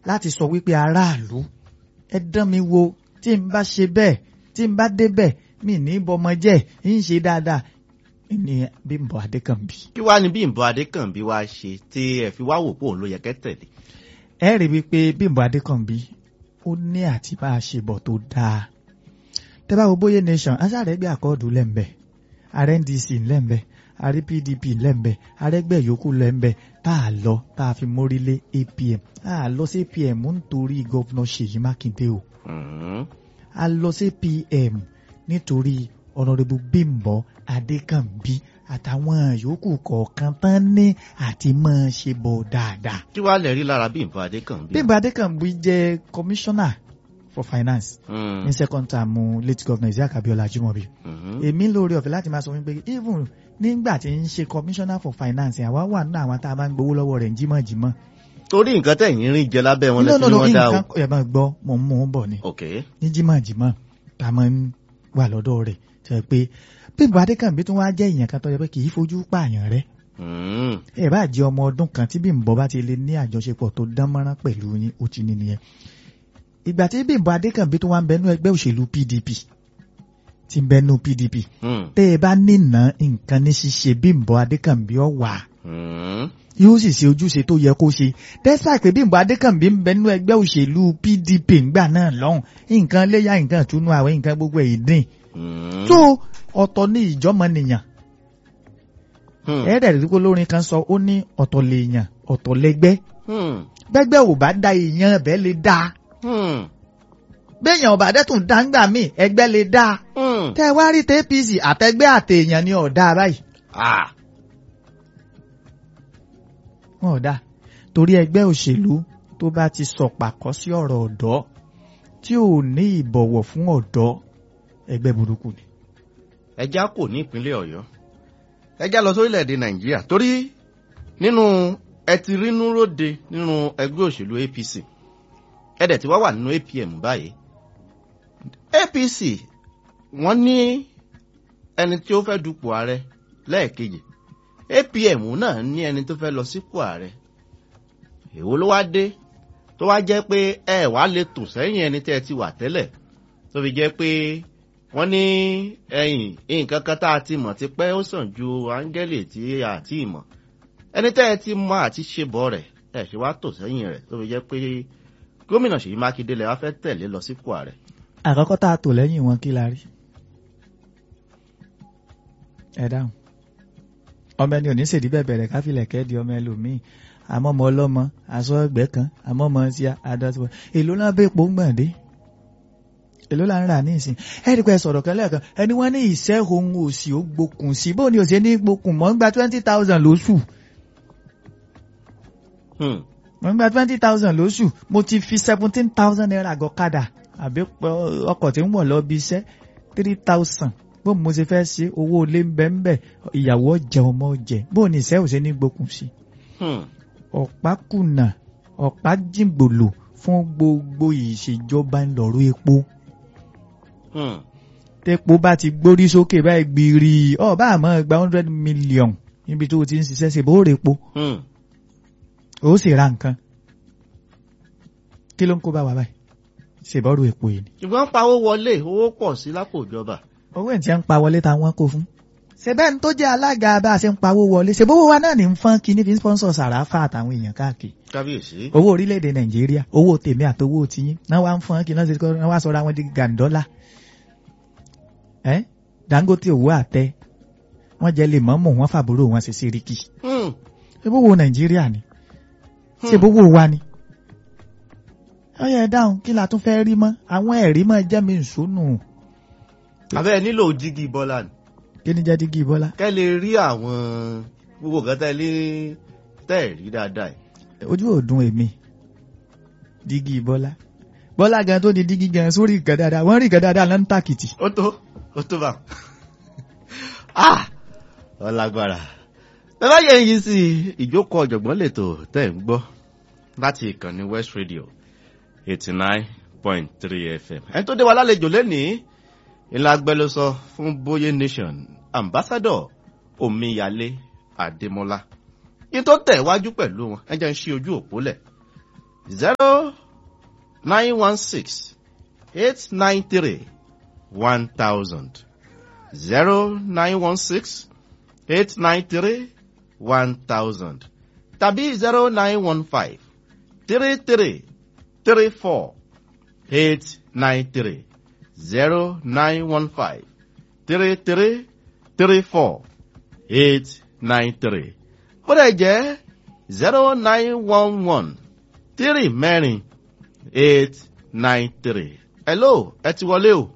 láti sọ wípé aráàlú ẹ dán mi wo tí n bá ṣe bẹ́ẹ̀ tí n bá débẹ̀ mi ní bọmọ jẹ́ ń ṣe dáadáa ní Bímbọ́ Adékànbí. kí wàá ní Bímbọ́ Adékànbí wá ṣe tí ẹ fi wá wò pé òun ló yẹ kẹ́ tẹ̀lé. ẹ rí wípé Bímbọ́ Adékànbí ó ní àti bá a ṣe bọ̀ tó dáa tẹ́ bá wo bóyá nation aṣáàrẹ́gbẹ́ àkọọ́dù lẹ́ńbẹ̀ ààrẹ NDC lẹ́ńbẹ̀ ààrẹ PDP lẹ́ńbẹ̀ ààrẹ́gbẹ́ yòókù lẹ́ńbẹ̀ tá a lọ tá a fi mórí lé APM tá a lọ sí APM nítorí gọ́vnà Ṣèyí Mákindé o a lọ sí APM nítorí ọ̀nàdẹ́bù Bímbọ́ Adékànbí àtàwọn yòókù kọ̀ọ̀kan tán ní àti máa ṣe bọ̀ dáadáa. kí wàá lè rí lára Bímbọ́ Adékànbí. Bímbọ́ Adékànbí jẹ́ commissioner for finance ní second term late governor Isiaq Abiola Ajimobi. èmi lórí ọ̀fẹ́ láti máa sọ wípé even nígbà tí ń ṣe commissioner for finance àwa wà nínú àwọn tá a máa ń gbowó lọ́wọ́ rẹ̀ jímọ̀jímọ̀. torí nǹkan tẹ̀yìn rí jẹ lábẹ́ wọn lẹ́sìn ní wọn dá o. nǹkan ẹ̀ máa gbọ́ mò ń mú un bọ̀ ni. ok ní jímọ̀jímọ̀ tá a máa ń wà lọ́dọ̀ rẹ̀ tó yẹ pé Bímbọ́ Adékànbí tún wá jẹ́ èèyàn kan tó yẹ pé kì í fojú pààyàn rẹ̀ ẹ bá jẹ́ ọmọ ọdún kan tí Bímbọ́ bá ti lè ní àjọṣepọ̀ tó dán mọ́rán pẹ̀lú yín ó ti ní nìyẹn ìgbà tí Bímbọ́ Adékànbí tó wá ń bẹnu ẹgbẹ́ òṣèlú PDP ti ń bẹnu PDP tẹ́ ẹ bá nínà nǹkan ní ṣíṣe Bímbọ́ Adékànbí ó wà yóò sì ṣe ojúṣe tó yẹ kó ṣe dẹ́sà pé Bímbọ́ Adékànbí ń bẹnu ẹgbẹ́ òṣèlú PDP ńgbà náà lọ́hùn nǹkan léyà nǹkan túnú àwẹ̀ nǹkan gbogbo ẹ̀ dín tó ọ̀tọ̀ ní ìjọ́mọ̀nìyàn ẹ̀ẹ́dẹ̀ rí kó lórin kan sọ ó ní ọ̀tọ̀ lèèyàn ọ̀tọ̀ lẹ́gbẹ́ bẹ́gbẹ́ ò bá da èèyàn ẹ̀bẹ́ lè dáa béèyàn ọba dẹ́tùn dáńgbà míì ẹgbẹ́ lè dáa tẹ́ ẹ wá rí tẹ́ APC àtẹgbẹ́ àtẹ̀yàn ni ọ̀dà báyìí. wọn ò dáa torí ẹgbẹ́ òṣèlú tó bá ti sọ pàkọ́ sí ọ̀rọ̀ ọ̀dọ́ tí ò ní ìbọ̀wọ̀ fún ọ̀dọ́ ẹgbẹ́ burúkú ni. ẹja kò ní ìpínlẹ̀ Ọ̀yọ́ ẹja lọ sórílẹ̀‐èdè Nàìjíríà torí nínú ẹ ti rínú róde nínú ẹgbẹ́ òṣèlú APC ẹ̀dẹ̀ tí wọ́n wà nínú APM báyìí APC wọ́n ní ẹni tí ó fẹ́ dupò ààrẹ lẹ́ẹ̀kejì APM náà ní ẹni tó fẹ́ lọ sípò ààrẹ èwo ló wá dé tó wá jẹ́ pé ẹ wá lè tò sẹ́yìn ẹni tẹ́ ẹ ti wà tẹ́lẹ̀ tó fi jẹ́ pé wọ́n ní ẹ̀yìn nǹkan kan tá a ti mọ̀ ti pẹ́ ó sàn ju áńgẹ́lì tí a ti mọ̀ ẹni tẹ́ ẹ ti mọ àti ṣe bọ̀ rẹ̀ ẹ̀ ṣe wá tò sẹ́yìn rẹ̀ tó fi jẹ́ pé gómìnà Ṣèyí Mákindé lẹ wá fẹ́ tẹ̀lé lọ sípò ààrẹ. àkọ́kọ́ tá a tò lẹ́yìn wọn kí la rí. ẹ dáhùn ọmọ ẹni ò ní ṣèdí bẹ́ẹ̀ bẹ̀rẹ̀ káfílẹ̀ kẹ́ẹ̀dì ọmọ ẹlòmíì àmọ́ ọmọ ọlọ́mọ aṣọ ẹgbẹ́ kan àmọ́ ọmọ ti adásíwọ̀ èló náà bẹ́ẹ̀ pò ń gbọ̀n dé èló là ń rà ní ìsìn ẹ̀rí pé sọ̀rọ̀ kan lẹ́ẹ̀kan ẹni wọ́n ní ìṣẹ́ ohun òsì ó gbókùn sí bóun ni òsì ní gbókùn mọ́ ń gba twenty thousand lóṣù mo ń gba twenty thousand lóṣù mo ti fi seventeen thousand naira gọ̀kadà àbí ọkọ̀ tí ń wọ̀ lọ bí iṣẹ́ three thousand bó mo ṣe fẹ́ ṣe owó ilé ń bẹ ń bẹ ìyàwó jẹ ọmọ jẹ bó ní ìṣẹ́ òṣè ní gbókùn sí. ọ̀pá kùnà ọ̀pá jìngbòlò fún gbogbo ìṣèjọba ńlọrọ̀ epo. tẹ́po bá ti gbórí sókè báyìí gbìrì ọ̀bá àmọ́ gba hundred million níbi tó o ti ń ṣiṣẹ́ ṣe bó rè po ó sì ra nǹkan kí ló ń kó bá wa báyìí ṣèbọ́rù epo yìí ni. ṣùgbọ́n pawó wọlé owó pọ̀ sí lápò ìjọba. owó ẹ̀ tí ń pa wọlé ta wọ́n kó fún. ṣebẹ́ ní tó jẹ́ alága bá a ṣe ń pawó wọlé ṣèbówó wa náà ní ń fọ́n kí ní fi ń sponsor sàràfà àtàwọn èèyàn káàkiri. kábíyèsí. owó orílẹ̀-èdè nàìjíríà owó tèmi àtowó tiyín náà wá ń fọ́n kí náà ṣe kọ́ náà wá sọ̀rọ̀ àwọn di gàǹdọ́là. ẹ Dangote owó àtẹ wọ́n jẹ́ lè mọ́mọ́ wọn fàbúrò wọn ṣe síríkì. ṣèbówó nàìjíríà ni ṣèbówó wa ni ọyọ ẹ dáhùn kí la tún fẹ́ rí mọ́ àwọn ẹ̀rí mọ́ jẹ́ mi ìṣúnù. abẹ́ nílò jígì bọ́lá ni. kí ni jẹ́ dígí bọ́lá. kẹ́ lè rí àwọn gbogbo nǹkan tẹ́ lé tẹ́ ẹ̀ rí dáadáa. ojú ò dùn èmi dígí bọ́lá bọ́lá gan tó di dígí gan sórí nǹkan dáadáa wọ́n rí nǹkan dáadáa lọ́n tàkìtì. ó tó ó tó bá ah ọlágbára bẹ́ẹ̀ bá yẹ yín sí ìjókòó ọ̀jọ̀gbọ́n lètò tẹ́ ń gbọ́ láti ìkànnì West Radio eighty nine point three fm. ẹni tó dé wa lálejò lẹ́nìí ìlà agbẹnusọ fún Boye Nation ambassador Omiyale Adémọ́lá yìí tó tẹ̀ wájú pẹ̀lú wọn ẹ jẹ́ ń ṣí ojú òpó lẹ̀ zero nine one six eight nine three one thousand zero nine one six eight nine three one thousand tàbí zero nine one five three three three four eight nine three zero nine one five three three three four eight nine three ó dẹ̀ jẹ́ zero nine one one three mẹ́rin eight nine three. hello ẹ ti wọlé o.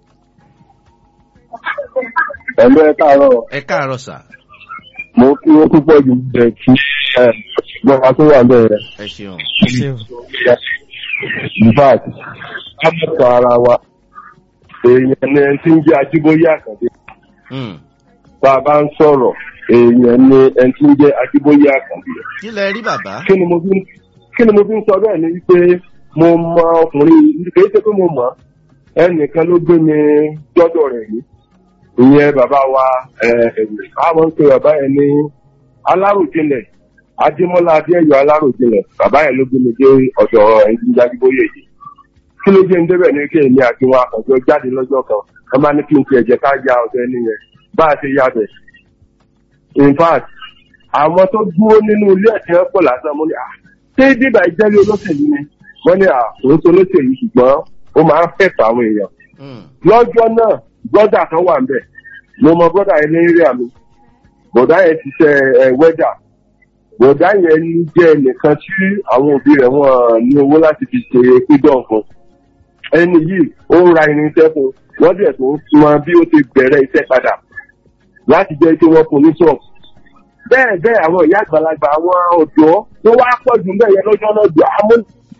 ẹ̀lú ẹ káàárọ̀ ẹ káàárọ̀ sà. mo kí wọ́n púpọ̀ jù bẹ̀ kí gbọ́dọ̀ tó wà bẹ́ẹ̀ ẹ ṣeun. ṣé o in fact ká mọ̀ sọ ara wa èèyàn ni ẹni tí ń jẹ́ ajíbóyè àkàndé Hmm. bá a bá ń sọ̀rọ̀ èèyàn ni ẹni tí ń jẹ́ ajíbóyè àkàndé kí lẹ rí bàbá. kí ni mo fi ń- kí ni mo fi ń sọ bẹ́ẹ̀ ni wípé mo mọ ọkùnrin yìí kì í ṣe pé mo mọ̀ ọ́. ẹnìkan ló gbé mi dọ́dọ̀ rẹ̀ yìí ìyẹn bàbá wa àwọn ń pe bàbá yẹn ní aláròjinlẹ̀ adémọ́lá adéyọ aláròjinlẹ̀ bàbá yẹn ló gbé mi dé ọ̀dọ̀ ẹni tí ń jáde bóyè yìí kí ló dé ń débẹ̀ ní kí èmi àti wọn àkànjọ jáde lọ́jọ́ kan ẹ máa ní kí n fi ẹ̀jẹ̀ ká ya ọ̀dọ̀ ẹni yẹn bá a ṣe ya bẹ̀ in fact àwọn tó dúró nínú ilé ẹ̀sìn ẹ̀pọ̀ lásán mo ní à ṣé bíbá ìjẹ́lé olóṣèlú ni wọ́n ní à òun tó olóṣèlú ṣùgbọ́n ó máa ń fẹ̀tọ̀ àwọn èèyàn Hmm. lọ́jọ́ náà brọ́dà kan wà nbẹ̀ mo mọ brọ́dà yẹn ní rí àmì bọ̀dá yẹn ti ṣe ẹ wẹ́dà bọ̀dá yẹn ní jẹ́ nìkan tí àwọn òbí rẹ̀ wọ́n ní owó láti fi ṣe pídọ̀ fún ẹni yìí ó ń ra irinṣẹ́ fún wọ́n dẹ̀ tó ń mọ bí ó ti bẹ̀rẹ̀ iṣẹ́ padà láti jẹ́ kí wọ́n fún ní ṣọ́ọ̀bù bẹ́ẹ̀ bẹ́ẹ̀ àwọn ìyá àgbàlagbà àwọn ọ̀dọ́ tó wá pọ̀ jù bẹ́ẹ̀ yẹn lọ́jọ́ náà jọ àmọ́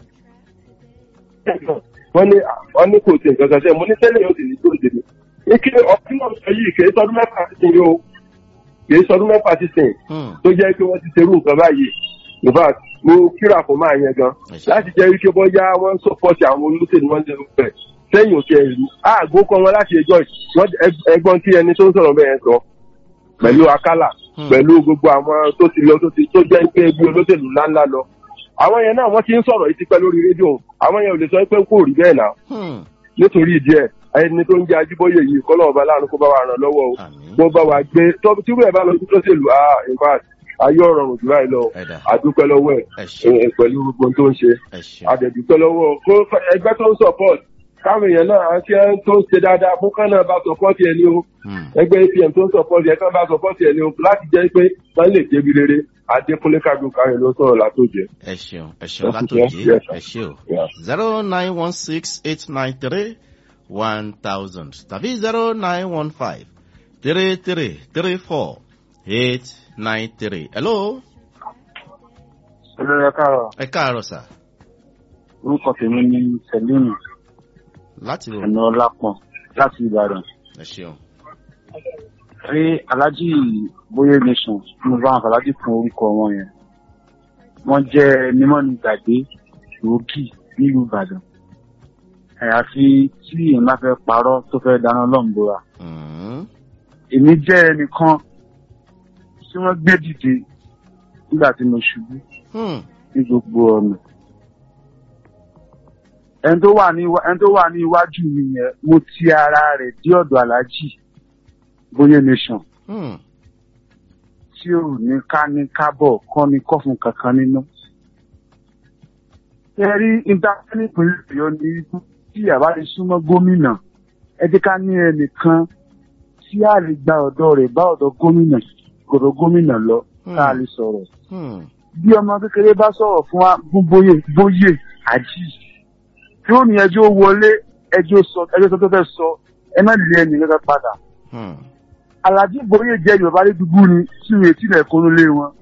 wọ́n ní wọ́n ní kò sí nǹkan kan sẹ́yìn mo ní tẹ́lẹ̀ yóò sì ní tó dèmi. ike ọtí náà sọ yìí kì í sọdún mẹ́fà ti sìn yìí o kì í sọdún mẹ́fà ti sìn Hmm. tó jẹ́ pé wọ́n ti ṣerú nǹkan báyìí in fact mo kíra fún máa yẹn gan láti jẹ́ wípé bọ́yá wọ́n ń sọ́pọ́tì àwọn olóṣèlú wọn ṣe fẹ́ sẹ́yìn òkè ìlú àgbo kan wọn láti ẹjọ́ yìí. wọ́n ẹgbọ́n tí ẹni tó ń sọ̀rọ̀ bẹ́ẹ̀ sọ pẹ̀lú akálà Hmm. pẹ̀lú gbogbo àwọn tó ti lọ tó ti tó jẹ́ pé bí olóṣèlú ńláńlá lọ àwọn yẹn náà wọ́n ti ń sọ̀rọ̀ yìí ti pẹ́ lórí rédíò àwọn yẹn ò lè sọ pé kò rí bẹ́ẹ̀ náà Hmm. nítorí ìdí ẹ̀ ẹni tó ń jẹ́ ajíbóyè yìí kọ́ lọ́wọ́ bá láàánú kó bá wa ràn lọ́wọ́ o àmín. kó bá wa gbé tọ́- tí wọ́n bá lọ sí lọ́sẹ̀lú ah in fact ayé ọ̀rọ̀ rùn jù báyìí lọ ẹ̀dá àdúpẹ́ lọ́wọ́ ẹ̀ ẹ ṣeun ẹ̀, pẹ̀lú gbogbo ohun tó ń ṣe ẹ ṣeun. àdẹ̀dúpẹ́ lọ́wọ́ kó ẹgbẹ́ tó ń support káwọn èèyàn náà ṣe tó ń ṣe dáadáa fún kán náà bá support ẹ̀ ní o Hmm. ẹgbẹ́ apm tó ń support ẹ̀ kán bá support ẹ̀ ní o láti jẹ́ pé wọ́n lè débi rere adékúnlé kájú káyọ̀ ló sọ̀rọ̀ látòjẹ́. ẹ ṣeun ẹ ṣeun Yes, látòjé yes, ẹ ṣe o Yeah. zero nine one six eight nine three one thousand tàbí zero nine one five three three three four eight nine three. hello olórí ẹ̀káàrọ̀ ẹ káàárọ̀ sà orúkọ tèmi ní sẹlíìnì láti rò ẹ̀nà ọlápọ̀n láti ìbàdàn ẹ ṣeun. rí aláàjì bóyá nation mo bá àwọn aláàjì fún orúkọ wọn yẹn wọ́n jẹ́ mímọ́ni gbàgbé gbòógì nílùú ìbàdàn àyàfi tí èèyàn bá fẹ́ parọ́ tó fẹ́ dáná lọ́nbọ̀ra Hmm. èmi jẹ́ ẹnìkan tí wọ́n gbé dìde nígbà tí mo ṣubú Hmm. ní gbogbo ọ̀nà. ẹni tó wà ní iwá- ẹni tó wà ní iwájú mi yẹn mo ti ara rẹ̀ dé ọ̀dọ̀ aláàjì bóyá nation Hmm. tí ò ní ká ní kábọ̀ kọ́ ní kọ́fun kankan nínú. ẹ rí intanẹ́ẹ̀tì ìpínlẹ̀ ọ̀yọ́ ní tí àbá lè súnmọ́ gómìnà ẹ jẹ́ ká ní ẹnìkan tí a lè gba ọ̀dọ̀ rẹ̀ bá ọ̀dọ̀ gómìnà gbọ̀dọ̀ gómìnà lọ ká lè sọ̀rọ̀ Hmm. bí ọmọ kékeré bá sọ̀rọ̀ fún wa fún bóyè bóyè àjí yóò ní ẹjọ́ wọlé ẹjọ́ sọ ẹjọ́ sọ tó fẹ́ sọ ẹ má lé ẹnì kankan padà Hmm. alájí bóyè jẹ́ yorùbá lé dùgbù ni tí ìwé tilẹ̀ kó lé wọn.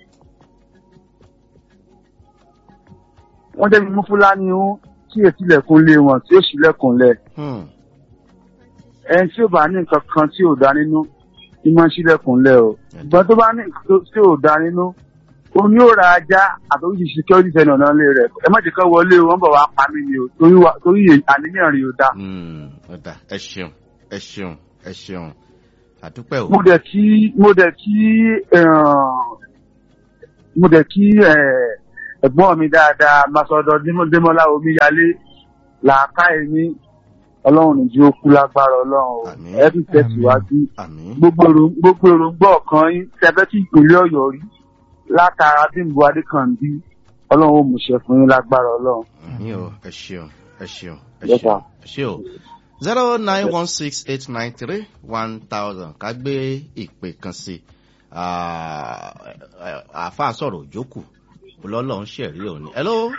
wọ́n jẹ́ mímú fúlàní ó tí ìwé tilẹ̀ kó lé wọn tí ó sì lẹ́kùn lẹ̀ Hmm. ẹni tí ó bá ní nǹkan kan tí ò dá nínú ní máa ń ṣílẹ̀kùn lẹ̀ o ìgbọ́n tó bá ní nǹkan tó- tí ò dá nínú òun yóò ra ajá àtòwíṣe security sẹ́nu ọ̀nà ilé rẹ̀ ẹ má jẹ́ ká wọlé o wọ́n bọ̀ wá pa mí ni o torí wa- torí àníyàn rí o dá. Hmm. ọ̀dà ẹ ṣeun ẹ ṣeun ẹ ṣeun àdúpẹ́ o. mo dẹ̀ kí mo dẹ̀ kí eh, mo dẹ̀ kí eh, ẹ̀gbọ́n mi dáadáa masọ̀dọ̀ démọ́lá omíyalé làákà ẹ̀mí ọlọ́run ní jí ó kú lágbára ọlọ́run o Àmín. ẹ fi tẹ̀síwájú àmín gbogbo èrò- gbogbo èròǹgbà ọ̀kan yín tẹ́fẹ́ tí ìpínlẹ̀ ọ̀yọ́ rí látara bímbọ adékànbí ọlọ́run ó múṣẹ fún yín lágbára ọlọ́run. àmín o ẹ ṣeun ẹ ṣeun ẹ Yes, ṣeun sir. ẹ ṣe o zero nine one six eight nine three one thousand ká gbé ìpè kan sí i Ah, eh, àáfàá sọ̀rọ̀ òjókù lọ́lọ́ ń ṣẹ̀rí òní. hello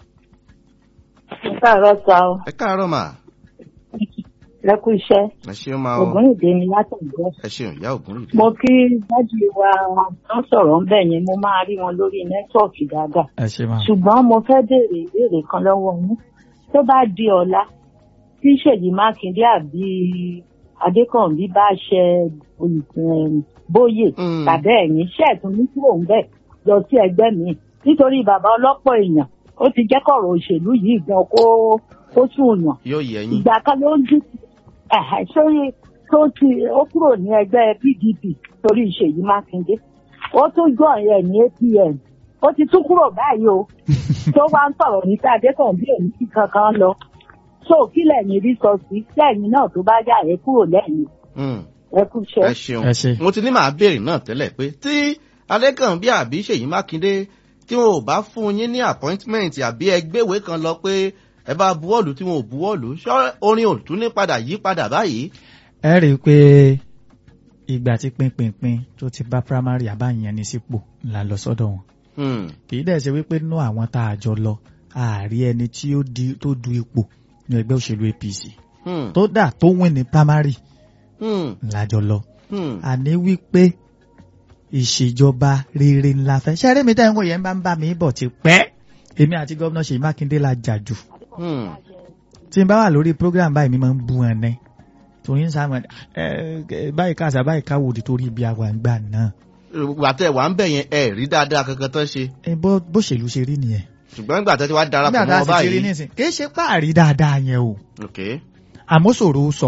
Ẹ káàárọ̀ sa o, ẹ káàárọ̀ mà lẹ́kú iṣẹ́. ẹ ṣeun máa o Ògùn ìdè mi látọ̀gbọ́. ẹ ṣeun ìyá ògùn rìdí. Mo kí dájú wa tó sọ̀rọ̀ ń bẹ̀ yẹn, mo máa rí wọn lórí nẹ́tíwọ̀kì dáadáa. ẹ ṣe máa. Ṣùgbọ́n mo fẹ́ béèrè ìbéèrè kan lọ́wọ́ yín. Tó bá di ọ̀la, tí Ṣèyí Mákindé àbí Adékànbí bá ṣe olùkọ́ bóyè Mm. tàbí ẹ̀yìn ṣẹ́ẹ̀tún ní kúrò ń bẹ̀ lọ sí ẹgbẹ́ mi. Nítorí bàbá ọlọ́pọ̀ èèyàn, ó ti jẹ́ kọ̀rọ̀ òṣèlú yìí gan kó kó sùn yàn. yóò yẹ yín ìgbà kan ló ń dùn ẹ̀hẹ̀, sórí tó ti ó kúrò ní ẹgbẹ́ pdp torí ìṣèyí mákindé ó tún jọ ẹ̀ ní apm ó ti tún kúrò báyìí o tó wá ń sọ̀rọ̀ ní sáà adékànbí òní sí kankan lọ so kí lẹ́yìn rí sọ sí lẹ́yìn náà tó bá yà ẹ́ kúrò lẹ́yìn Mm. ẹ kú iṣẹ́. ẹ ṣeun ẹ ṣe. mo ti ní màá béèrè náà tẹ́lẹ̀ pé tí adékànbí àbí ṣèyí mákindé tí wọn ò bá fún yín ní appointment àbí ẹgbẹ́wé kan lọ pé ẹ bá buwọ́lù tí wọn ò buwọ́lù ṣọ́ orin ò tún ní padà yí padà báyìí. ẹ rí i pé ìgbà tí pinpinpin tó ti bá primary àbáyẹn ní sípò là lọ sọ́dọ̀ wọn Hmm. kì í dẹ̀ ṣe wípé nú àwọn tá a jọ lọ ààrí ẹni tí ó di tó du ipò ní ẹgbẹ́ òṣèlú apc Hmm. tó dà tó win ní primary Hmm. lájọ lọ Hmm. àní wípé ìṣèjọba rere ńlá fẹ́ ṣẹ́rí mi tẹ́wọ́ yẹn bá ń bá mi bọ̀ ti pẹ́ èmi àti gómìnà Ṣèyí Mákindé la jà jù Hmm. tí n bá wà lórí program báyìí mi máa ń bú wọn ní torí ń sáwọn ẹ ẹ báyìí káàsà báyìí káwòdì torí ibi àwọn àgbà náà gbàtẹ́ wà ń bẹ̀ yẹn ẹ rí dáadáa kankan tán ṣe ẹ bó bó ṣèlú ṣe rí nìyẹn ṣùgbọ́n gbàtẹ́ tí wàá darapọ̀ nígbà tá mọ́ a sì ti rí báyìí. nísìn kì í ṣe páàrí dáadáa yẹn o ok. àmọ́ ṣòro sọ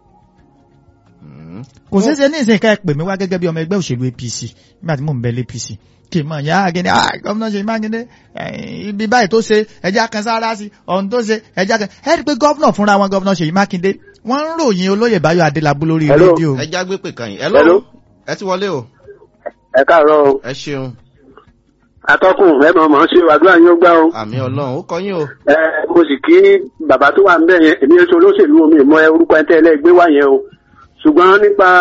Hmm. kò ṣeé ṣe ní ìsìn ká ẹ pè mí wá gẹ́gẹ́ bí ọmọ ẹgbẹ́ òṣèlú APC nígbà tí mò ń bẹ lé APC kì í mọ̀ ya agẹni ah gómìnà Ṣèyí Mákindé eh, ibi báyìí tó ṣe ẹja kan sára sí ọ̀hún tó ṣe ẹja kan ẹ rí i pé gómìnà fúnra wọn gómìnà Ṣèyí Mákindé wọ́n ń ròyìn olóyè Báyọ̀ Adélábù lórí Hello. rédíò ẹ já gbé pè kàn yín. Hello. hello ẹ ti wọlé o ẹ káàárọ̀ o ẹ ṣeun atọ́kùn ẹ mọ̀ mọ̀ ṣe àdúrà yín ó gbá o àmì ọlọ́run ó kọ yín o. ẹ mo sì kí bàbá tó wà ń bẹ̀ yẹn èmi èso olóṣèlú omi ìmọ̀ ẹ orúkọ ẹ tẹ́lẹ̀ gbé wá yẹn o ṣùgbọ́n nípa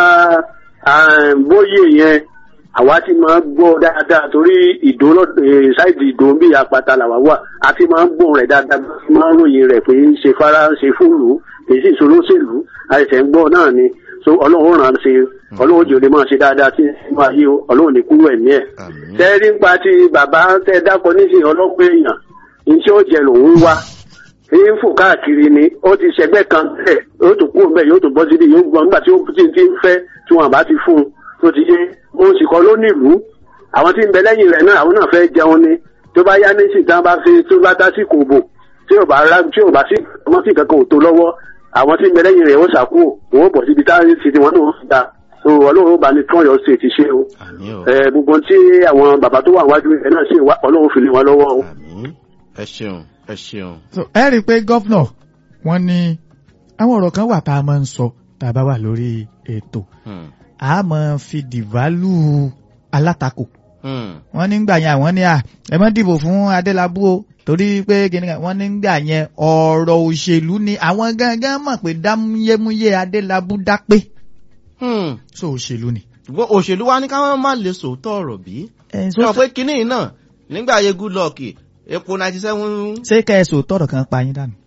ah, bóyè yẹn àwa ti máa ń gbọ́ dáadáa torí ìdó lọ- eh, ṣáìdì ìdó bí apata làwa wà a ti máa ń gbọ́ rẹ̀ dáadáa máa ń ròyìn rẹ̀ pé ń ṣe fara ń ṣe fúlù èyí sì ṣolóṣèlú àìsàn ń gbọ́ náà ni so ọlọ́run ràn án ṣe ọlọ́run jò lè máa ṣe dáadáa tí wọ́n ayé o ọlọ́run ní kúrò ẹ̀mí ẹ̀ àmì. tẹ́rí nípa ti bàbá tẹ dákọ nísìnyí ọlọ́pẹ́ èèyàn ní tí ó jẹ lòun wá ní ń fò káàkiri ni ó ti ṣẹgbẹ́ kan tẹ̀ yóò tún kú bẹ́ẹ̀ yóò tún bọ́ síbi yóò gbọ́ nígbà tí ó ti ti ń fẹ́ tí wọn bá ti fún un tó ti yé òun sì kọ́ ló nílùú àwọn tí ń bẹ lẹ́yìn rẹ̀ náà àwọn náà fẹ́ jẹun ni tó bá yá nísìnyí tí wọ́n bá fi tó bá dá sí kò bò tí ò bá rá tí ò bá sí ọmọ sí kankan ò tó lọ́wọ́ àwọn tí ń bẹ lẹ́yìn rẹ̀ ó ṣàkóò òun bọ̀ síbi táwọn ti ti wọn náà ń da so ọlọ́run ó bá ní tún ọ̀yọ́ sí ti ṣe o àmì o ẹ gbogbo tí àwọn bàbá tó wà wájú ẹ náà ṣe wá ọlọ́run fi lé wọn lọ́wọ́ o. àmì ẹ ṣeun ẹ ṣeun. So, ẹ rí i pé gómìnà wọ́n ní àwọn ọ̀rọ̀ kan wà tá a máa ń sọ tá a bá wà lórí ètò Hmm. a máa fi dìválù alátakò Hmm. wọ́n ní gbà yẹn àwọn ní à ẹ má dìbò fún Adélábù o torí pé kìnìún kan wọ́n ní gbà yẹn ọ̀rọ̀ òṣèlú ni àwọn gangan mọ̀ pé dámúyémúyé Adélábù dápé Hmm. so òṣèlú ni. ṣùgbọ́n òṣèlú wa ní káwọn má lè sòótọ́ ọ̀rọ̀ bí. ẹ sọ pé kínní yìí náà nígbà ayé goodluck epo ninety seven ṣé kẹ́ ẹ sọ tọrọ kan pa yín dànù.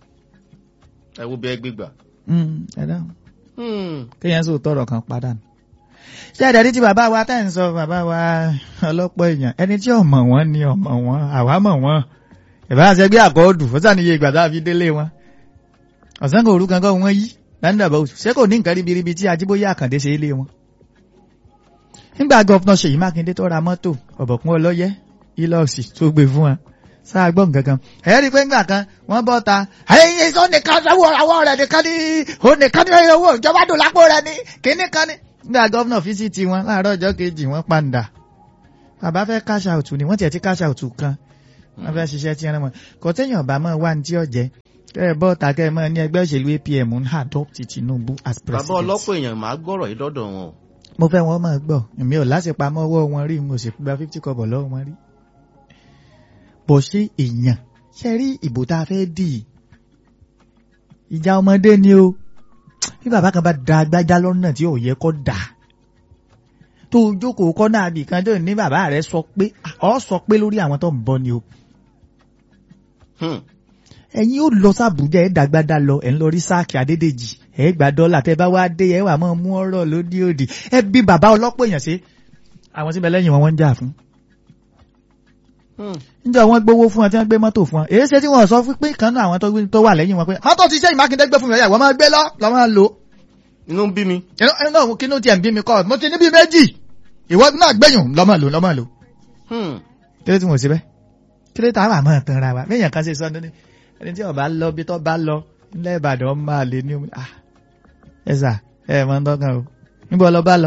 ẹ wo bí ẹ gbégbà. Mm, ẹ dáhùn Hmm. kéèyàn sọ tọrọ kan pa dànù. ṣé àdàdí tí bàbá wa tá à ń sọ bàbá wa ọlọ́pọ̀ èèyàn ẹni tí ọmọ wọn ni ọmọ wọn àwa mọ̀ wọn ìbá àṣẹ gbé àkọọ́dù ó sàníye ìgbà tá a fi délé wọn. ọ̀sán kò rú kankan wọn yí láńdàbà oṣù ṣé kò ní nǹkan ríbiríbi tí ajíbóyè àkàndé ṣe é lé wọn. nígbà gọ́fúnà ṣèyí mákindé tó ra mọ́tò ọ̀bọ̀kún ọlọ́yẹ ilọ́ọ̀sì tó gbé fún wa sáà gbọ́ nǹkan kan ẹ̀ rí i pé ńgbà kan wọ́n bọ́ ta ẹ̀yìn sọ nìkan sanwó àwọ̀ rẹ̀ nìkan ní òun nìkan ní owó ìjọba dùn lápò rẹ̀ ní kínní kan ní. nígbà gọ́fúnà fíṣítì wọn láàárọ̀ ọjọ́ kejì wọ́n pàǹdà bàbá fẹ́ cash out ni wọ́n tiẹ̀ ti cash out kan wọ́n fẹ́ ṣiṣẹ́ tí wọ́n mọ̀ kò téèyàn bá mọ̀ wá ní tí ọ̀jẹ́ kẹ́ ẹ bọ́ ta kẹ́ ẹ mọ̀ ní ẹgbẹ́ òṣèlú APM ń adopt Tinubu as bàbá president. ọlọ́pọ̀ èèyàn máa gbọ́rọ̀ yìí dọ́dọ̀ wọn o. mo fẹ́ wọn máa gbọ́ èmi ò láṣepamọ́ ọwọ́ wọn rí mo sì gba fifty kọ́bọ̀ lọ́wọ́ wọn rí. bó ṣe èèyàn ṣe rí ìbò tá a fẹ́ dì í ìjà ọmọdé ni o bí bàbá kan bá da agbájá lọ́nà tí ò yẹ kó dà tó o jókòó kọ́ náà bì kan tó ní bàbá rẹ sọ pé ọ sọ pé lórí àwọn tó ń bọ̀ ni o Hmm. ẹ̀yin ó lọ sàbújá ẹ̀ dàgbàdà lọ ẹ̀ ń lọ rí sáàkì adédèjì ẹ̀ gba dọ́là tẹ́ bá wá dé ẹ̀ wà máa mú ọ̀rọ̀ lódì òdì ẹ bí bàbá ọlọ́pọ̀ èèyàn ṣe àwọn tí bẹ lẹ́yìn wọn wọ́n ń jà fún. Hmm. níjọ́ wọ́n gbowó fún wọn tí wọ́n gbé mọ́tò fún wọn èyí ṣe tí wọ́n sọ fún pé kan náà àwọn tó gbé- tó wà lẹ́yìn wọn pé mọ́tò ti sẹ́yìn mákindé gbé fún mi ọ̀yà wọ́n máa gbé lọ lọ́ máa lò. inú ń bí mi. inú inú náà kí ló tiẹ̀ ń bí mi kọ́ mo ti ní bí méjì ìwọ náà gbẹ̀yùn lọ́ máa lò lọ́ máa lò. Hmm. kí ló tí mo ṣe bẹ́ẹ̀ kí ló tá a wà máa tan ra wa bẹ́ẹ̀ yẹn kan ṣe sọ ní ẹni tí ó bá lọ bí tó bá lọ nílẹ̀ ìbàdàn máa lè ní omi ah ẹ sà ẹ mọ ń dọ́gàn o níbo lọ bá lọ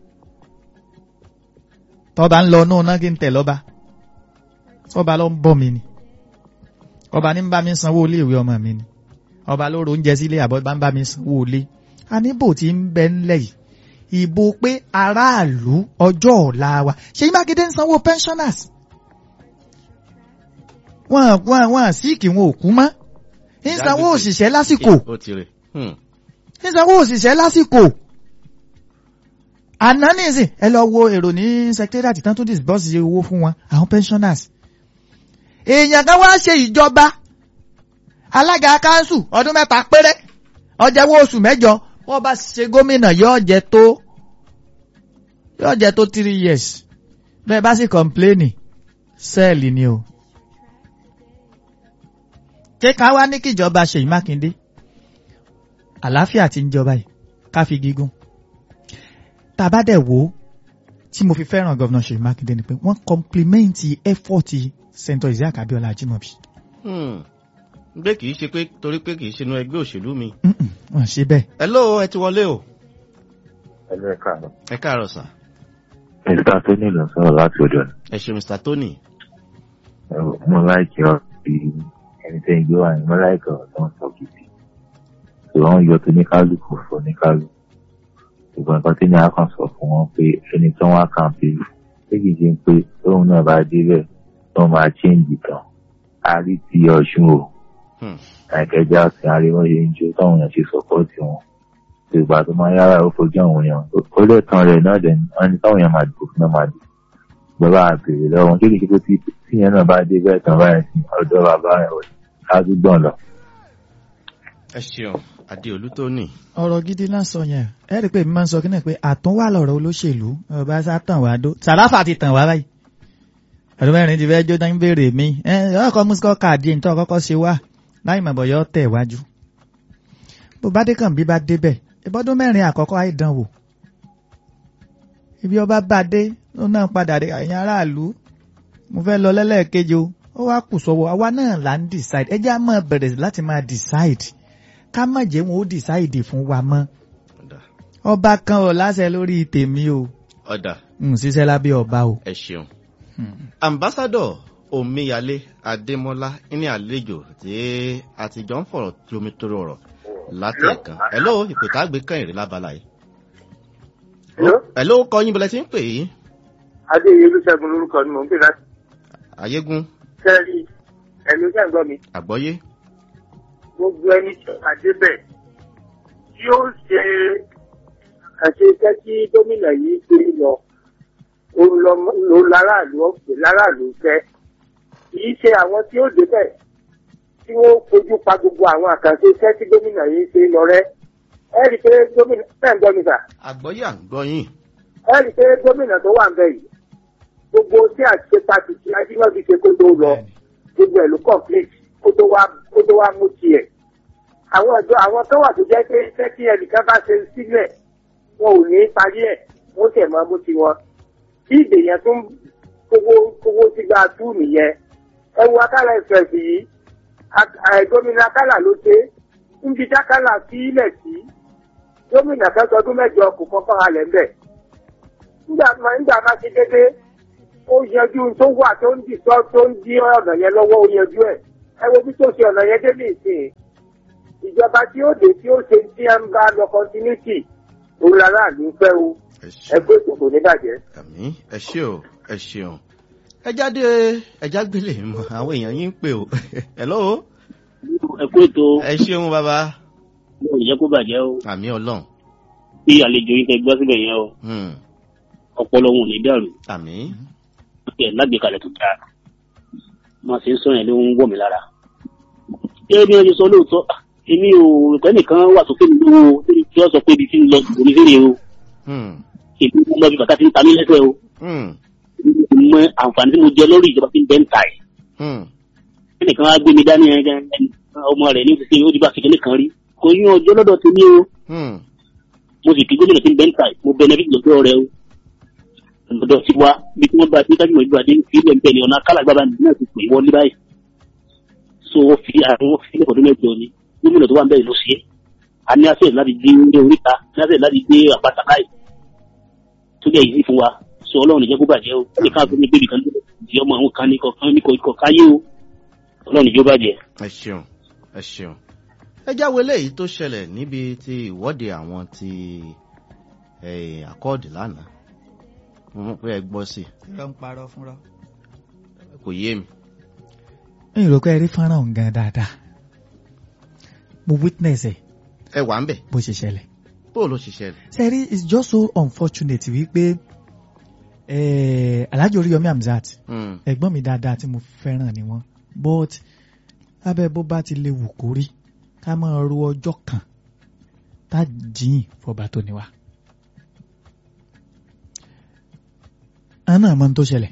tọ́ba ń lọ náà náà kí n tẹ̀ lọ́ba tọ́ba lọ ń bọ̀ mí ni ọba ní ń bá mi sanwó ilé ìwé ọmọ mi ni ọba ló ro oúnjẹ sílé àbọ̀ bá ń bá mi sanwó ilé aníbò tí ń bẹ ńlẹ̀ yìí ìbò pé aráàlú ọjọ́ ọ̀la wa Ṣèyí Mákindé ń sanwó pensioners wọn wọn wọn síìkì wọn ò kú mọ́ ń sanwó òṣìṣẹ́ lásìkò ó ti rè. Hmm. ń sanwó òṣìṣẹ́ lásìkò àná nìsín ẹ lọ wo èrò ní secretariat tán tún disburse owó fún wọn àwọn pensioners èèyàn kan wá ṣe ìjọba alága kanṣu ọdún mẹ́ta péré ọjàwó oṣù mẹ́jọ wọ́n bá ṣe gómìnà yóò jẹ tó yóò jẹ tó three years bẹ́ẹ̀ bá sì kọ̀mpléènì sẹ́ẹ̀lì ni o ṣé ká wá ní kíjọba Ṣèyí Mákindé àlàáfíà tí ń jọba yìí ká fi gígùn tá a bá dẹ̀ wò ó tí mo fi fẹ́ràn gọ́vnà Ṣèyí Mákindé ni pé wọ́n kọ́mplimẹ́ǹtì ẹ́fọ́ọ̀tì sẹ́ńtọ̀ Isiaq Abíọ́lá Ajímọ̀bí Hmm. gbé kìí ṣe pé torí pé kìí ṣe inú ẹgbẹ́ òṣèlú mi. Mm-mm, wọ́n ṣe bẹ́ẹ̀ hello ẹ ti wọlé o. ẹlẹ́ káàárọ̀. ẹ káàárọ̀ sà. mr tony ló ń sọ̀rọ̀ láti ọ̀dọ̀ ni. ẹ ṣe mr tony. Ẹ wò, mo láìkí ọ bí ẹni tẹ́ ń gbé wá ní mo láìkí ọ̀rọ̀ tó ń sọ gidi. ṣùgbọ́n wọ́n yọ tó ní kálukú fún ní kálukú. ṣùgbọ́n nǹkan tí ní a kàn sọ fún wọn pé ẹni tó wá kàn pé pé kìí ṣe pé tóun náà bá débẹ̀ tó máa chíǹjì tán. a rí ti ọ̀ṣun o. Hmm. àìkẹjá sí ariwo ṣe ń jó táwọn èèyàn ṣe sọpọ́ọ̀tì wọn. ìgbà tó máa yára ó fojú àwọn èèyàn ó lè tán rẹ̀ náà dẹ̀ ní wọ́n ní táwọn èèyàn máa dìbò fún náà máa dìbò bàbá àbèrè lọ́wọ́ wọn kéèké tó tí yẹn náà bá dé bẹ́ẹ̀ tán báyìí sí ọ̀dọ̀ bàbá rẹ̀ wọ̀ ṣáàtúgbọ̀n lọ. ẹ ṣeun adéolú tony. ọ̀rọ̀ gidi náà sọ yẹn ẹ rí i pé mi máa ń sọ kí náà pé àtúnwà lọ̀rọ̀ olóṣèlú ọba sá tàn wá dó sàráfà ti tàn wá báyìí ọdún mẹ́rin ti fẹ́ jó dání béèrè mi ẹ ọkọ̀ mùsùlùmí káàdì ní tó kọ́kọ́ ṣe wá láì mọ̀ bọ̀yọ́ tẹ̀ wájú bó bá dé kàn bí bá débẹ̀ ìbọ́dún mẹ́rin àkọ́kọ́ àìdánwò ibi ọba bá dé ló náà padà dé àyìn aráàlú mo fẹ́ lọ lẹ́lẹ́ẹ̀kejì o ó wá kù sọ́wọ́ àwa náà là ń decide ẹ jẹ́ á máa bẹ̀rẹ̀ láti máa decide ká má jẹ́ wọn ó decide fún wa mọ́ ọ̀dà ọba kan ò láṣẹ lórí tèmi o ọ̀dà n ṣiṣẹ́ lábẹ́ ọba o. ẹ ṣeun. ambassadọ omíyalé adémọlá ní àlejò tí àtijọ́ ń fọ̀rọ̀ jomitoro ọ̀rọ̀ látẹ̀kan hello ìpè tá a gbé kàn ìrìn lábala yìí. Hello? hello kọ́ yín bẹ̀rẹ̀ tí ń pè yìí adéyẹlú ṣẹ́gun lórúkọ ni mò ń pè láti ayégún sẹ́rí ẹ̀mí ṣẹ́ ń gbọ́ mi àgbọ́yé gbogbo ẹni tí ó dé bẹ̀ tí ó ṣe àṣe iṣẹ́ tí gómìnà yìí gbé lọ òun lọ ló láràlú ọ̀pẹ̀ láràlú fẹ́ kì í ṣe àwọn tí ó débẹ̀ tí wọ́n fojú pa gbogbo àwọn àkànṣe iṣẹ́ tí gómìnà yìí ṣe lọ rẹ́ ẹ rí i pé gómìnà ṣẹ́ ń gbọ́ mi sà àgbọ́yé àgbọ́yìn ẹ rí i pé gómìnà tó wà ń bẹ̀ yìí gbogbo tí àṣepàtì tí ajímọ̀bí ṣe kó tó lọ gbogbo ẹ̀ ló complete kó tó wá kó tó wá mú tiẹ̀. àwọn ọ̀dọ́ àwọn tó wà tó jẹ́ pé iṣẹ́ tí ẹnìkan bá ṣe sílẹ̀ wọn ò ní parí ẹ̀ wọ́n tẹ̀ máa mú tiwọn. bí ìdè yẹn tún kówó kówó sí gba tú nìyẹn. ẹ wo akálà express yìí a- a- gómìnà akálà ló ṣe ń bi dákálà sí ilẹ̀ sí gómìnà kan sọdún mẹ́jọ kò kọ́kọ́ halẹ̀ ń bẹ̀. nígbà máa nígbà máa ṣe dédé ó yanjú tó wà tó ń dì tó tó ń dí ọ̀nà yẹn lọ́wọ́ ó yanjú ẹ̀ ẹ wo bí tó ṣe ọ̀nà yẹn dé ní ìsìn ìjọba tí ó dé tí ó ṣe tí ẹ ń bá lọ continuity òun lára àlù ń fẹ́ o ẹ ẹ ṣeun pé kò kò ní bàjẹ́. àmì ẹ ṣe o ẹ ṣeun ẹ jáde ẹ jágbélé mọ àwọn èèyàn yín ń pè o hello ẹ kú ètò ẹ ṣeun bàbá ò jẹ́ kó bàjẹ́ o àmì ọlọ́run bí àlejò yín tẹ gbọ́ síbẹ̀ yẹn o Hmm, ọpọlọ wọn ò ní dàrú àmì ẹ lágbèkalẹ̀ tó dáa máa ṣe ń sọ yẹn ló ń wọ̀ mí lára. ṣé bí wọ́n ṣe sọ lóòótọ́ ah, èmi ò ìpẹ́ nìkan wà tó fẹ́ mi lówó tí wọ́n sọ pé ibi tí ń lọ kò ní fèrè o Hmm, èmi ń lọ bí bàtà tí ń ta mí lẹ́sẹ̀ o hmm, mo mọ àǹfààní tí mo jẹ lórí ìjọba tí ń bẹ́ ń ta ẹ̀. hmm, ẹnìkan wá gbé mi dání ẹ ẹ ọmọ rẹ̀ ní sísè ó di bá kékeré kan rí kò yín ọjọ́ lọ́dọ̀ tèmi o hmm, mo sì kí gómìnà tí ń bẹ́ ń ta ẹ̀ mo benefit lọ́dọ̀ rẹ o lọ́dọ̀ sí wa bí tí wọ́n bá bí kájúmọ̀ ìgbà dé fi ilẹ̀ ń bẹ̀ ní ọ̀nà kálàgbábà náà ti pè wọlé báyìí so wọ́n fi àwọn wọ́n fi ilẹ̀ ọdún mẹ́jọ ni gómìnà tó wà ń bẹ̀ ló ṣe é a ní àṣẹ láti dé ilé oríta ní àṣẹ láti dé àpáta láì tó jẹ́ ìdí fún wa so ọlọ́run ìjẹ́ kó bàjẹ́ o ní káàkó ní bébì kan di ọmọ àwọn kan ní kọ̀ọ̀kan ní kọ̀ọ̀kan káyé o ọlọ́run ìjọ bàjẹ́. ẹ ṣeun ẹ ṣeun ẹ jáwé léyìí tó ṣẹlẹ̀ níbi tí ìwọ́de àwọn ti eh, àkọọ́dì lánàá mo mọ̀ pé ẹ gbọ́ sí irọ́ ń parọ́ fúnra. i kò yé mi mi ò rò pé ẹ rí fọ́nrán òun gan dáadáa mo witness ẹ ẹ wà ń bẹ̀ bó ṣe ṣẹlẹ̀. bó ló ṣe ṣẹlẹ̀ sẹ́rí it's just so unfortunate wípé eh, Alhaji Oríyọmí Hamzat Hmm, ẹ̀gbọ́n mi dáadáa tí mo fẹ́ràn ni wọ́n but lábẹ́ bó bá ti lè wù kó rí ká máa ro ọjọ́ kan tá jìn fọba tó ní wa. àwọn náà mọ ohun tó ṣẹlẹ̀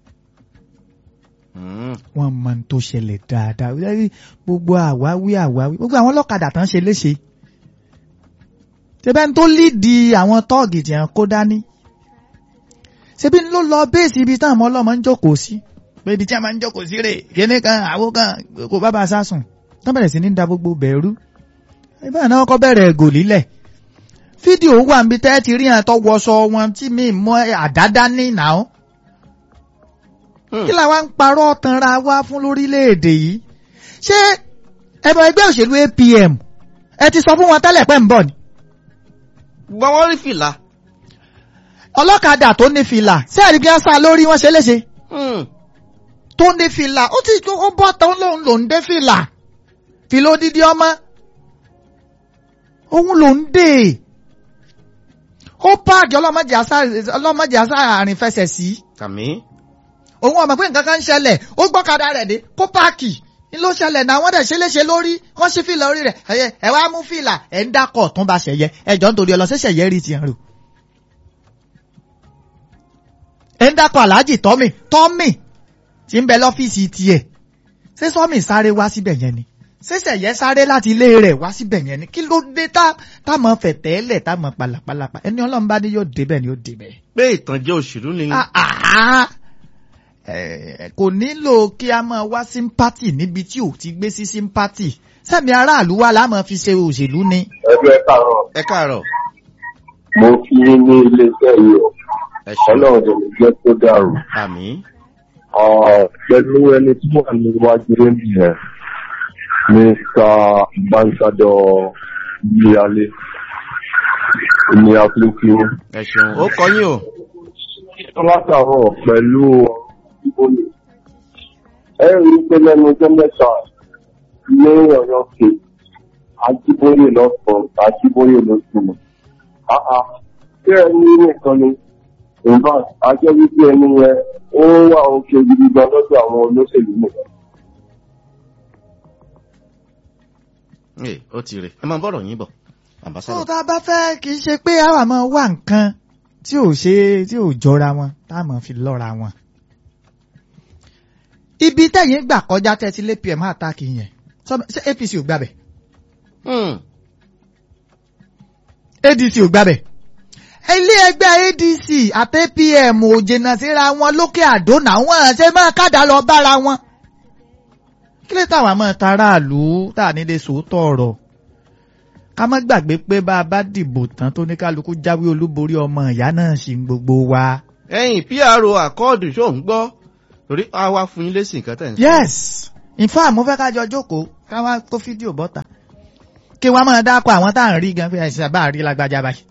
hmm, wọ́n mọ ohun tó ṣẹlẹ̀ dáadáa Lẹ́yìn gbogbo àwáwí àwáwí gbogbo àwọn ọlọ́kadà tán ṣe léṣe ṣebẹ́ ń tó lídìí àwọn tọ́ọ̀gì tí wọ́n kó dání ṣebí ló lọ béèsì ibi táwọn ọmọ ọlọ́mọ ń jókòó sí pé ibi tí a máa ń jókòó sí rè kíní kan àwo kan kò bá ba a sásùn tó bẹ̀rẹ̀ sí ní da gbogbo bẹ̀rù ìbá náà kọ́ bẹ̀rẹ̀ ẹ̀gò lílẹ̀ fídíò wà níbi tẹ́ ti rí àtọ́ wọṣọ wọn tí mi mọ àdádá ní ìnáwó hmm. kí làwa ń parọ́ tanra wá fún lórílẹ̀‐èdè yìí ṣé ẹbọ ẹgbẹ́ òṣèlú APM ẹ ti sọ fún wọn tẹ́lẹ̀ pẹ́ ń bọ̀ ni gbọ́n wọ́n rí fìlà ọlọ́kadà tó ní fìlà ṣé ẹ̀rí bí wọ́n sá lórí wọn ṣe léṣe Hmm, tó ní fìlà ó ti ó bọ́ tán lòun lòun dé fìlà fìlà odidi ọmọ òun lòun dé ó páàkì ọlọ́mọdé àṣà ọlọ́mọdé àṣà àrìn fẹsẹ̀ sí àmì òun ọmọ pé nǹkan kan ń ṣẹlẹ̀ ó gbọ́kadà rẹ̀ dé kó páàkì ní ló ṣẹlẹ̀ náà wọ́n dẹ̀ ṣe léṣe lórí wọ́n ṣí fìlà orí rẹ̀ ẹ̀yẹ ẹ̀ wá mú fìlà ẹ̀ ń dákọ̀ tún bá ṣẹ̀yẹ ẹ̀jọ̀ nítorí ọlọ́sẹ̀ṣẹ̀ yẹ rí tiẹ̀ rò. ẹ̀ ń dákọ̀ aláàjì tọ́mì tọ́mì tí ń bẹ lọ́fíìsì tiẹ̀ ṣé sọ́mì sáré wá síbẹ̀ yẹn ni ṣẹ̀ṣẹ̀ yẹ sáré láti ilé rẹ̀ wá síbẹ̀ yẹn ni kí ló dé tá tá mọ̀ fẹ̀tẹ́lẹ̀ tá mọ̀ pàlàpàlàpà ẹni ọlọ́run bá ní yóò débẹ̀ ni yóò débẹ̀. pé ìtànjẹ òṣèlú ni Ah, ah. Eh, kò nílò kí a máa wá sympathy níbi tí ò ti gbé sí sympathy sẹ́mi aráàlú wa la máa fi ṣe òṣèlú ni. ẹgbẹ́ káàárọ̀ ẹ káàárọ̀ mo fi yín ní iléeṣẹ́ yìí o ẹ ṣeun ọlọ́run tó lè jẹ́ kó dàrú. àmì Ah, pẹ̀lú ẹni tí wà níwájú rẹ́mi yẹn mr ambassador yíyálé ní àfíríkì ẹ ṣeun ó kọ yín o látàárọ̀ pẹ̀lú ìbòlè ẹ rí i pé lẹ́nu ọjọ́ mẹ́ta ní ọ̀yọ́ ṣe ajíbóyè lọ́sàn ajíbóyè lọ́sùn àá ṣé ẹni nìkan ni in fact ajẹ́ wípé ẹni yẹn ó wà òkè gidi gan lọ́dọ̀ àwọn olóṣèlú nìkan. Ee, ó ti rè ẹ máa bọ̀rọ̀ yín bọ̀ tó ambassador tá a bá fẹ́ kì í ṣe pé àwa máa wá nǹkan tí ò ṣe tí ò jọra wọn tá a máa fi lọ́ra wọn. ibi tẹ̀yìn gbà kọjá tẹ́tí lé pm àtàkì yẹn sọ- ṣé APC ò gbàbẹ̀ Hmm, ADC ò gbàbẹ̀ ilé ẹgbẹ́ ADC àti APM ò jìnnà síra wọn lókè àdó náà wọ́n ṣe máa kádà lọ bára wọn. kí ló táwọn máa taráàlú tá a nílé sòótọ́ ọ̀rọ̀ ká má gbàgbé pé bá a bá dìbò tán tó ní kálukú jáwé olúborí ọmọ ìyá náà sì ń gbogbo wa ẹ̀yin pro àkọọdù ṣó ń gbọ́ torí a wá fún yín lésì nǹkan tẹ̀ ń sọ. yes in fact mo fẹ́ ká jọ jókòó ká wá kó fídíò bọ́ta kí wọ́n máa dápọ̀ àwọn tá à ń rí gan pé àìsàn bá rí lágbájá báyìí.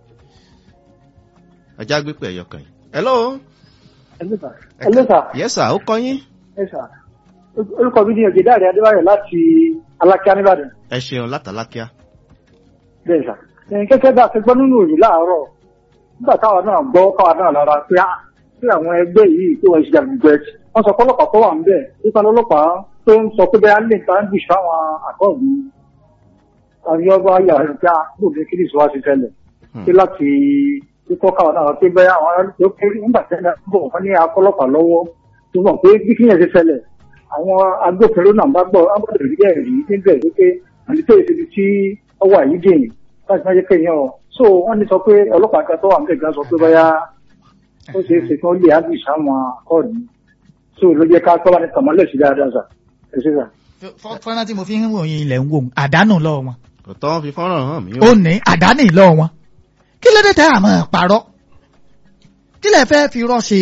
ajá gbé pé ẹyọ kan yìí. hello. Hello sir. yes sir ó kọ yín. Yes sir. Orúkọ mi ni Ògèdàrí Adébáyọ̀ láti Alákíá nìbàdàn. ẹ ṣeun látàlákíá. Bẹ́ẹ̀ sà. Kẹ́kẹ́ bá a ti gbọ́ nínú òyìn láàárọ̀. Nígbà táwa náà gbọ́ káwa náà lára pé á pé àwọn ẹgbẹ́ yìí tó wọ́n ṣe jàgbẹ́ wọ́n sọ pọ́lọ́pàá tó wà ń bẹ̀ nípa lọ́lọ́pàá tó ń sọ pé bẹ́ẹ̀ lè ta ń bù sáwọn àkọ́ọ̀bù àríyọ́bá yàrá ìjà gbòdì kí nìṣó wá sí tẹ́lẹ̀. Pé láti kíkọ́ káwa náà pé bẹ́ẹ̀ àwọn ará pé nígbà tẹ́lẹ̀ bọ̀ wọ́n ní akọ́lọ́pàá lọ́wọ́ tó mọ̀ pé bí kíyàn ṣe ṣẹlẹ̀ àwọn agbófinró náà bá gbọ́ agbọ́dọ̀ rí bẹ́ẹ̀ rí níbẹ̀ wípé àti tó ìṣèlú tí ó wà yìí dè láti má jẹ́ kéèyàn ọ̀ so wọ́n ní sọ pé ọlọ́pàá kan tó wà níbẹ̀ gan sọ pé báyà ó ṣeé ṣe kí wọ́n lè ágbì sáwọn akọ́ọ̀dù so ló jẹ́ ká tọ́ba ní tàmọ́lẹ̀ sí dáadáa sà ẹ ṣe sà. fọ́nrán tí mo fi ń wòye ilẹ̀ ń wò àdánù lọ́wọ́ wọn. kò tọ́ fi fọ́nrán hàn mí. ó ní àdánù lọ́wọ́ wọn kí ló dé tẹ́ àmọ́ parọ́ kí lẹ fẹ́ fi rọ́ ṣe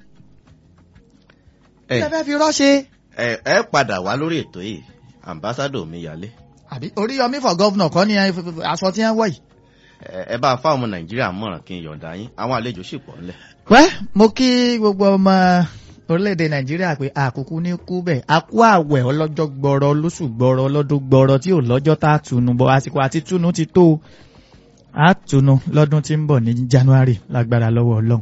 kí lẹ fẹ́ fi rọ́ ṣe. ẹ ẹ padà wá lórí ètò yìí ambassadọ mi yálé. àbí oríyọmí for governor kọ́ ni aṣọ tí wọ́n wọ̀ yìí. ẹ bá fáwọn ọmọ nàìjíríà mọ̀ràn kí n yọ̀ǹda yín àwọn àlejò sì pọ̀ ńlẹ̀. wẹ́ mo kí gbogbo ọmọ orílẹ̀-èdè nàìjíríà pé àkókò ní kú bẹ́ẹ̀ a kú àwẹ̀ ọlọ́jọ́ gbọ́rọ̀ lóṣù gbọ́rọ̀ ọlọ́dún gbọ́rọ̀ tí ò lọ́jọ́ tá a tunu bọ̀ àsìkò àti tunu ti tó a tunu lọ́dún tí ń bọ̀ ní january lágbára lọ́wọ́ ọlọ́run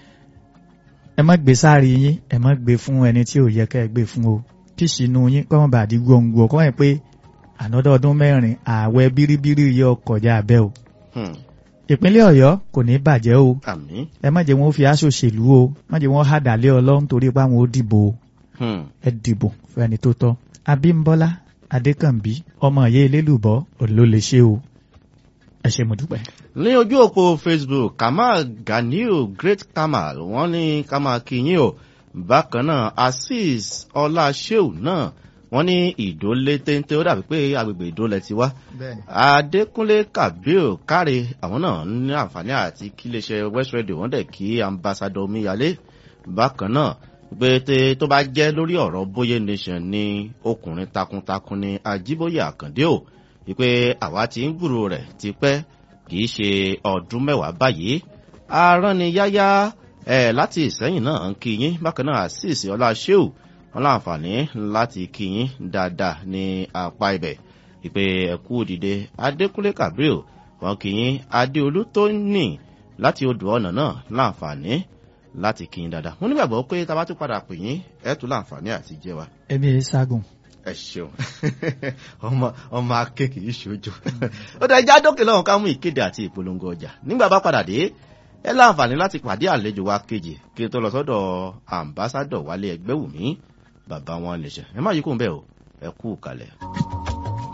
ẹ má gbé sáré yín ẹ má gbé fún ẹni tí ò yẹ ká ẹ gbé fún o kí ìṣínú yín kọ́ mọ̀ bàdí gbòǹgbò kọ́ ẹ̀ pé ànádọ́ ọdún mẹ́rin ààwẹ̀ bíríbírí yọ kọjá abẹ́ o ìpínlẹ̀ ọ̀yọ́ kò ní bàjẹ́ o ẹ má jẹ́ wọn ó fi aṣọ òṣèlú o má jẹ́ wọn hàdàlẹ́ ọlọ́run torí pé àwọn ó dìbò o ẹ dìbò fún ẹni tó tọ́ abímbọ́lá adékànbí ọmọ ìyá elélùbọ́ ló lè ṣe o ẹ ṣe mo dúpẹ́. ní ojú òpó facebook kamal ganiu great kamal wọn ní kamal kinyin o bákan náà azeez ọláṣẹ́ù náà wọ́n ní ìdólé téńté ó dàbí pé agbègbè ìdólẹ̀ ti wá adékúnlé kabir káre àwọn náà ní àǹfààní àti kí iléeṣẹ́ west radio wọ́n dẹ̀ kí ambassadọ omíyalé bákan náà pé tó bá jẹ́ lórí ọ̀rọ̀ bóyé nation ní ọkùnrin takuntakun ní ajíbóyè àkàndé o wípé àwa ti ń gbúrò rẹ̀ tipẹ́ kì í ṣe ọdún mẹ́wàá báyìí arániyáyá ẹ̀ láti ìsẹ́yìn náà ń kí yín bákan náà àṣìṣe ọlá ṣéù wọn láǹfààní láti kíyín dáadáa ní apá ibẹ̀ ìpè ẹ̀kú òdìdẹ adékúnlé kabril wọn kíyín adéolú tó ní láti odò ọ̀nà náà láǹfààní láti kíyín dáadáa wọn nígbàgbọ́ pé tá a bá tún padà pè yín ẹ̀ tún láǹfààní àti jẹ́ wa. ẹbí ẹ ságùn. ẹ ṣeun ọmọ ọmọ akéèkì yìí ṣojú ó dá ẹjá dókè lọ́wọ́ ká mú ìkéde àti ìpolongo ọjà nígbà bá padà dé ẹ láǹfààní láti pàdé àlejò wa kejì kí n tó lọ sọ́dọ̀ àmbásádọ̀ wálé ẹgbẹ́ wù mí bàbá wọn lè ṣe ẹ má yí kó ń bẹ́ẹ̀ o ẹ kú kalẹ̀.